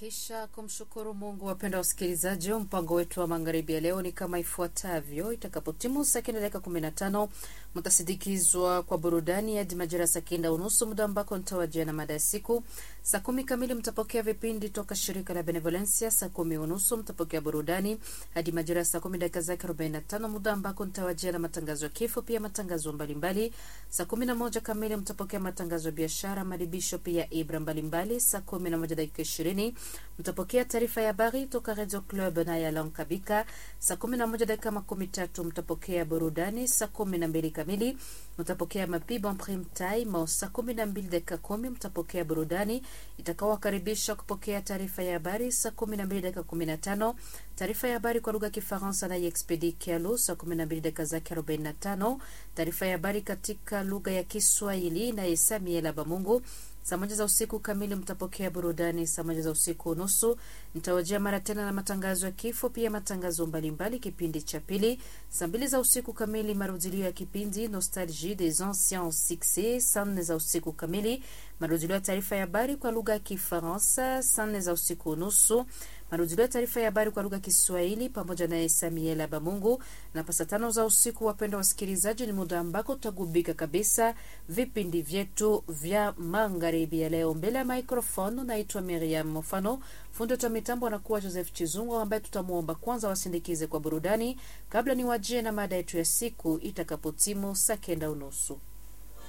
Kisha kumshukuru Mungu. Wapenda wasikilizaji, mpango wetu wa magharibi ya leo ni kama ifuatavyo. Itakapotimu saa kenda dakika kumi na tano mtasindikizwa kwa burudani hadi majira saa kenda unusu, muda ambako nitawajia na mada ya siku. Saa kumi kamili mtapokea vipindi toka shirika la Benevolencia. Saa kumi unusu mtapokea burudani hadi majira ya saa kumi dakika zake arobaini na tano muda ambako nitawajia na matangazo ya kifo, pia matangazo mbalimbali. Saa kumi na moja kamili mtapokea matangazo ya biashara, madibisho, pia ibra mbalimbali. Saa kumi na moja dakika ishirini mtapokea taarifa ya habari toka Radio Club na ya Lankabika. Saa kumi na moja dakika makumi tatu mtapokea burudani. Saa kumi na mbili kamili mtapokea mapibo prime time. Saa kumi na mbili dakika kumi mtapokea burudani itakaowakaribisha kupokea taarifa ya habari. Saa kumi na mbili dakika kumi na tano taarifa ya habari kwa lugha ya Kifaransa na Expedi Kialu. Saa kumi na mbili dakika zake arobaini na tano taarifa ya habari katika lugha ya Kiswahili na Samuel Abamungu. Saa moja za usiku kamili mtapokea burudani. Saa moja za usiku nusu nitawajia mara tena na matangazo ya kifo, pia matangazo mbalimbali, kipindi cha pili. Saa mbili za usiku kamili marudilio ya kipindi Nostalgie des anciens succès. Saa nne za usiku kamili marudilio ya taarifa ya habari kwa lugha ya Kifaransa. Saa nne za usiku nusu marudilio ya taarifa ya habari kwa lugha ya Kiswahili pamoja na Samuel Abamungu. Na pasa tano za usiku, wapenda wasikilizaji, ni muda ambako tutagubika kabisa vipindi vyetu vya magharibi ya leo. Mbele ya microphone naitwa Miriam Mofano, fundi wa mitambo anakuwa Joseph Chizungu, ambaye tutamwomba kwanza wasindikize kwa burudani kabla ni wajie na mada yetu ya siku itakapotimu saa kenda unusu.